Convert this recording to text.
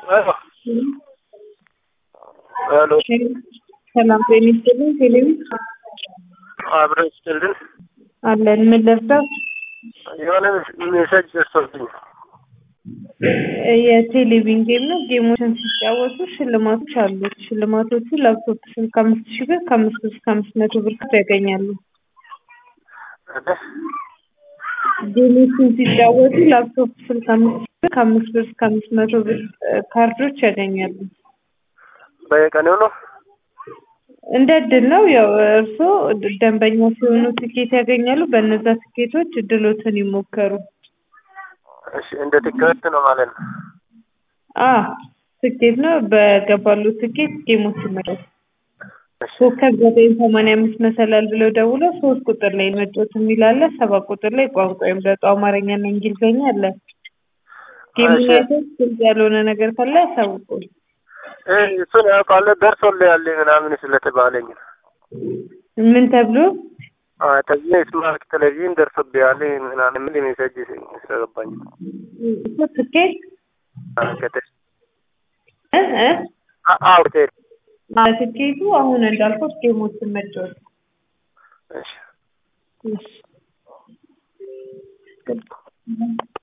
Aló. Aló. ሰላም ጤና ይስጥልኝ። ቴሌቪ አብረን ይስጥልን። አለን። ምን ለብሰው የሆነ ሜሴጅ ደርሶብኝ የቴሌቪዥን ጌም ነው። ጌሞችን ሲጫወቱ ሽልማቶች አሉት። ሽልማቶቹ ላፕቶፕ ስልክ ከአምስት ሺህ ብር ከአምስት ብር እስከ አምስት መቶ ብር ካርድ ያገኛሉ። ጌሞችን ሲጫወቱ ላፕቶፕ ስልክ ከአምስት ሺህ ብር ከአምስት ብር እስከ አምስት መቶ ብር እ ካርዶች ያገኛሉ። በየቀኑ ነው። እንደ እድል ነው። ያው እርስዎ ደንበኛ ሲሆኑ ትኬት ያገኛሉ። በእነዛ ትኬቶች እድሎትን ይሞከሩ። እሺ፣ እንደ ትኬት ነው ማለት ነው። አ ትኬት ነው። በገባሉ ትኬት ጌሞች ይመረጡ። እሺ፣ ኮከብ ዘጠኝ ሰማንያ አምስት መሰላል ብለው ደውለው ሶስት ቁጥር ላይ መጫወት የሚል አለ። ሰባት ቁጥር ላይ ቋንቋ ይምረጡ። አማርኛና እንግሊዝኛ አለ። ጌሙን እሺ። አይተው ግልጽ ያልሆነ ነገር ካለ ያሳውቁን። እ እሱን ያውቃለሁ ደርሶልሃል ምናምን ስለተባለኝ ነው። ምን ተብሎ አ ተዚህ ስማርት ቴሌቪዥን ደርሶብሃል ምናምን የሚል ሜሴጅ ስለገባኝ ነው። እኮ ትኬት አ ከተ እ እ አ አዎ ቴል አ ትኬቱ አሁን እንዳልኩት ጌሞችን መጫወት እሺ እሺ